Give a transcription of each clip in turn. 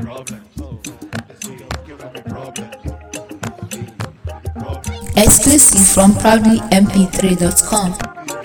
Exclusive from proudlymp3.com.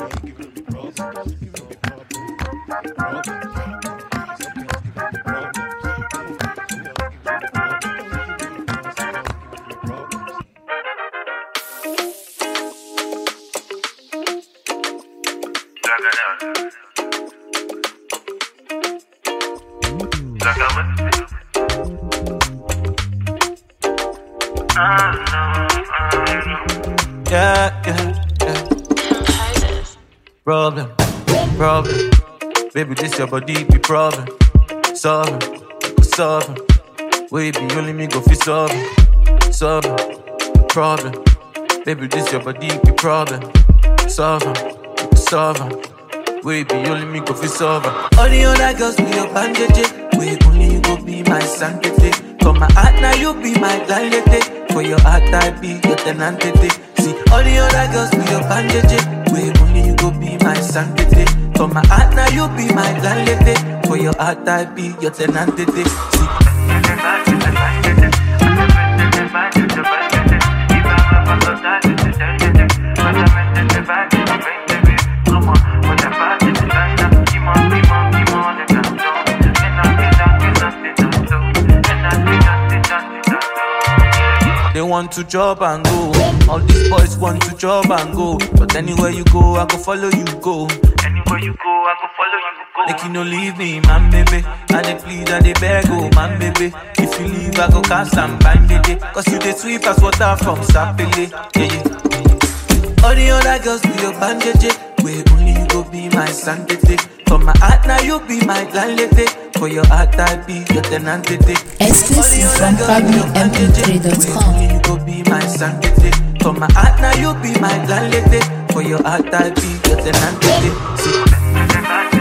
Yeah, yeah, yeah. Problem, problem. Baby, this your body be problem. Solving, solving. Baby, only me go fi solving, solving. Problem. Baby, this your body be problem. Solving, solving. Baby, only me go fi solving. All the other girls be your bandage. Wait, only you go be my sanctity. For my heart now you be my landlady. For your heart I be your tenantity. See, all the other girls be your bandage. Wait, only you go be my sanctity. For my heart now you be my landlady. For your heart I be your tenantity. See, They want to job and go. All these boys want to job and go. But anywhere you go, I go follow you go. Anywhere you go, I go follow you go. Make you no leave me, man, baby. And they plead and they beg, oh, man, baby. If you leave, I go cast and bind, baby. Cause you they sweep as water from Sapele. Yeah, yeah. All the other girls be your bandage. Where only you go be my sanctity. For my heart, now you be my landlady. For your heart, I be your tenantity. Exclusive from proudlymp3.com. Only you go be my sanctity. For my heart, now you be my landlady. For your heart, I be your tenantity. See,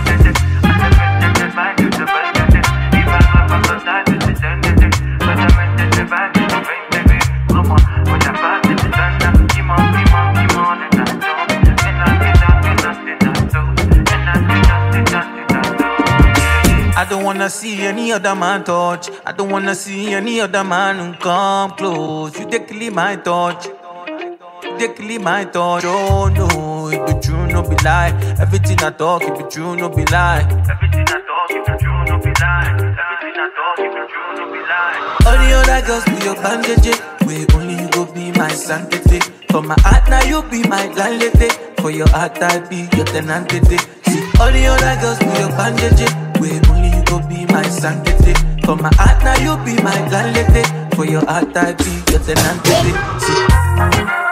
I don't wanna see any other man touch. I don't wanna see any other man come close. You take leave my touch. You take leave my touch. Oh no, it be true, no be lie. Everything I talk, it be true, no be lie. Everything I talk, it be true, no be lie. Everything I talk, it be true, no be lie. All the other girls be your bandage. Where only you go be my sanctity. For my heart, now you be my landlady. For your heart, I be your tenantity. See, all the other girls be your bandage. Where only you go be my sanctity. For my heart, now you be my landlady. For your heart, I be your tenantity. See,